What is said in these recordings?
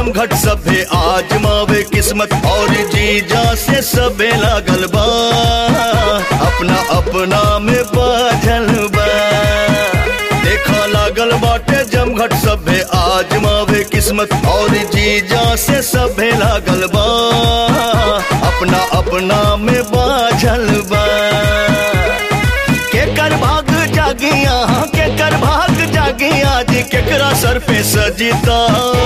जमघट सभे आजमावे किस्मत और जीजा से सबे लागल बा अपना अपना में बाझल बा देखा लागल बाटे जमघट सभे आजमावे किस्मत और जीजा से सबे लागल बा अपना अपना में बाझल बा केकर भाग जागिया केकर भाग जागिया जी केकरा सर पे सजिता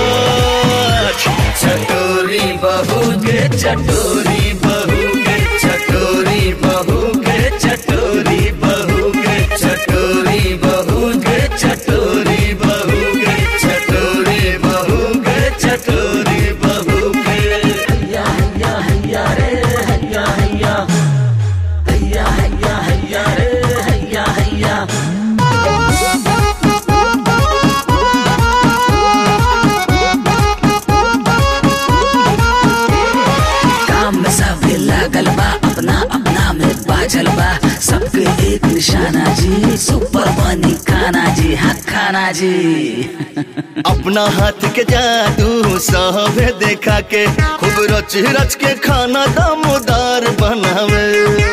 चटोरी बहू के चटोरी बहू के चटोरी बहू के चटोरी बहू के चटोरी बहू के चटोरी बहू के चटोरी बहू के चटोरी बहू के हैया हैया हैया रे हैया हैया हैया हैया हैया रे हैया हैया काम में सब लागल बा अपना अपना में बाजल बा सबके एक निशाना जी सुपर बनी खाना जी हाँ खाना जी अपना हाथ के जादू साहबे देखा के खूब रच रच के खाना दमदार बनावे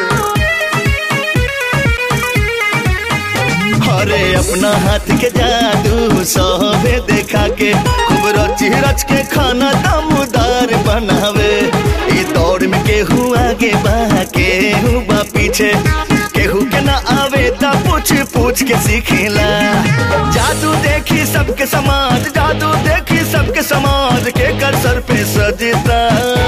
अरे अपना हाथ के जादू साहबे देखा के खूब रच रच के खाना दमदार बनावे ई दौड़ में केहू आगे बा केहू बा पीछे केहू के ना आवे ता पूछ पूछ के सीखेला जादू देखी सबके समाज जादू देखी सबके समाज के कर सर पे सजता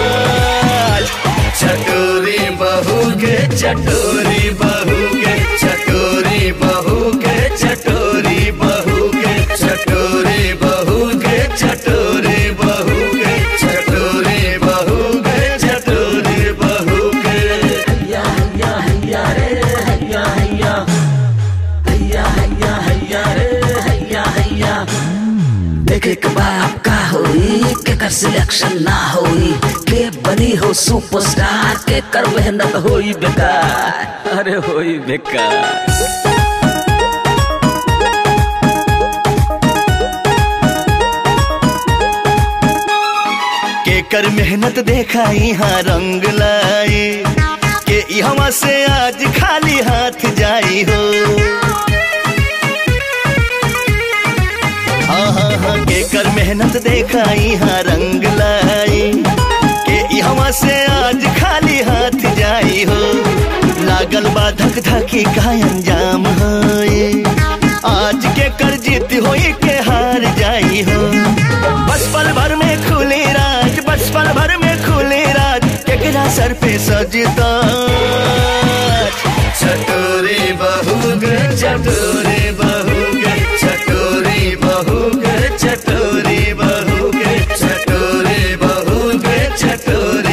चटोरी बहू के चटोरी बहू के चटोरी बहू के चटोरी बहू के चटोरी बहू के चटोरी बहू के चटोरी बहू के चटोरी बहू के हैया हैया हैया रे हैया हैया हैया हैया हैया रे हैया हैया देखे के बाप का होई के कर सिलेक्शन ना होई के बनी हो सुपरस्टार के कर मेहनत होई बेकार अरे होई बेकार के कर मेहनत देखा यहाँ रंग लाई के यहाँ से आज खाली हाथ जाई हो हाँ हाँ हाँ के कर मेहनत देखा यहाँ रंग लाई के यहाँ से आज खाली हाथ जाई हो लागल बा धक धकी का अंजाम होए आज के कर जीत होई के हार जाई हो बस पल भर में खुली राज बस पल भर में खुली राज केकरा सर पे सजता चटोरी बहू गे चटोरी बहू गे चटोरी बहू गे चटोरी बहू गे चटोरी बहू गे चटोरी